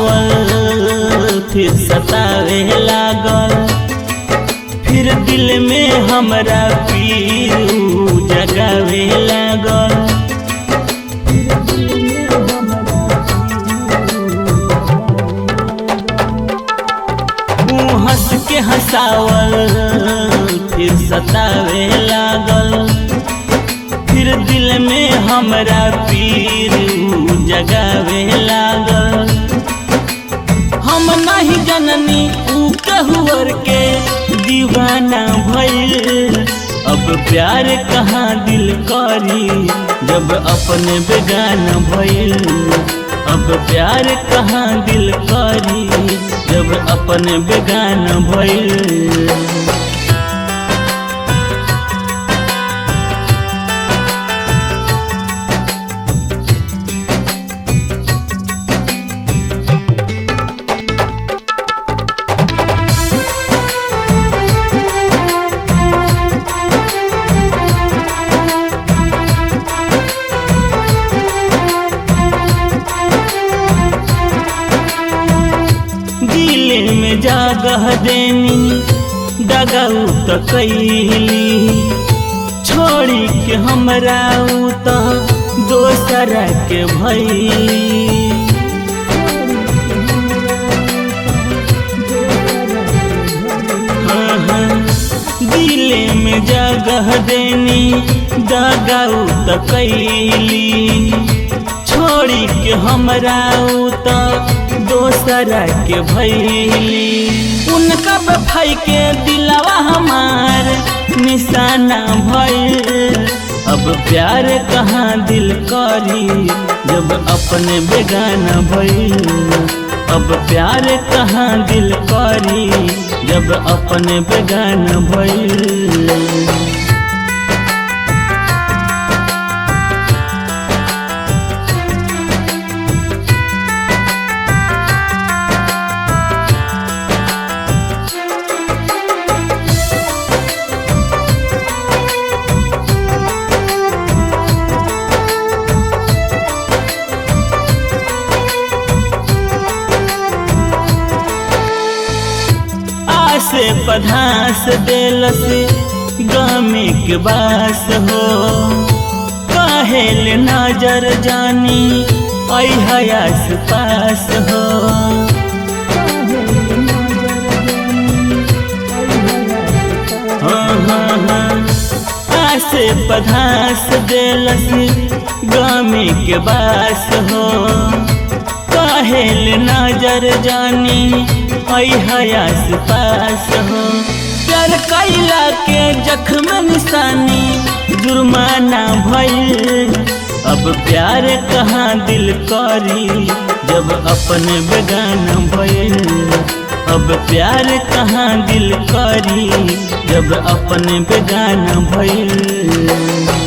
हंसावल फिर सतावे लागल फिर दिल में हमरा पीर ऊ जगावे लागल ऊ हंस के हंसावल फिर सतावे लागल फिर दिल में हमरा पीर ऊ जगावे लागल हम नहीं जननी ऊ कहुअर के दीवाना भइल अब प्यार कहाँ दिल करी जब अपने बेगाना भइल अब प्यार कहाँ दिल करी जब अपने बेगाना भइल दिल में जागह देनी डगाऊ त कैली छोड़ी के हमरा ऊ त दोसरा के भई हाँ, हाँ, दिल में जगह देनी दगाऊ त कैली छोड़ी के हमरा ऊ त दोसरा के भैली उनका बफाई के दिलवा हमार निशाना भइल अब प्यार कहाँ दिल करी जब अपने बेगाना भइल अब प्यार कहाँ दिल करी जब अपने बेगाना भइल आसे पधास देलस गामे के बास हो काहेल नजर जानी ऐ हयास पास हो हाँ, हाँ, हाँ। आसे पधास देलस गामे के बास हो काहेल नजर जानी ऐ हयास पास हो प्यार कैला के जख्म निशानी जुर्माना भइल अब प्यार कहाँ दिल करी जब अपने बेगाना भइल अब प्यार कहाँ दिल करी जब अपने बेगाना भइल